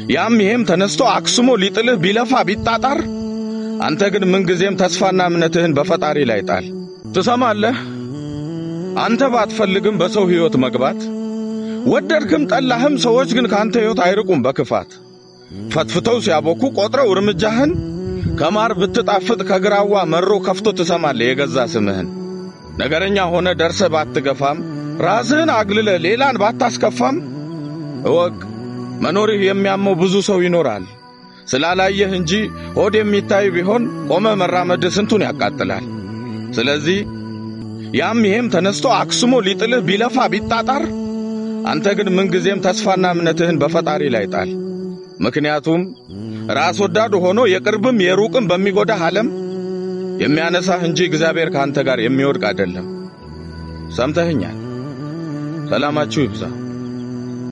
ያም ይሄም ተነስቶ አክስሞ ሊጥልህ ቢለፋ ቢጣጣር፣ አንተ ግን ምንጊዜም ተስፋና እምነትህን በፈጣሪ ላይ ጣል። ትሰማለህ? አንተ ባትፈልግም በሰው ሕይወት መግባት ወደድክም ጠላህም፣ ሰዎች ግን ካንተ ሕይወት አይርቁም በክፋት ፈትፍተው ሲያቦኩ ቆጥረው እርምጃህን ከማር ብትጣፍጥ ከግራዋ መሮ ከፍቶ ትሰማለህ የገዛ ስምህን። ነገረኛ ሆነ ደርሰ ባትገፋም ራስህን አግልለ ሌላን ባታስከፋም እወቅ መኖርህ የሚያመው ብዙ ሰው ይኖራል። ስላላየህ እንጂ ሆድ የሚታይ ቢሆን ቆመ መራመድ ስንቱን ያቃጥላል። ስለዚህ ያም ይሄም ተነስቶ አክስሞ ሊጥልህ ቢለፋ ቢጣጣር፣ አንተ ግን ምንጊዜም ተስፋና እምነትህን በፈጣሪ ላይ ጣል። ምክንያቱም ራስ ወዳድ ሆኖ የቅርብም የሩቅም በሚጎዳህ ዓለም የሚያነሳህ እንጂ እግዚአብሔር ከአንተ ጋር የሚወድቅ አይደለም። ሰምተህኛል። ሰላማችሁ ይብዛ።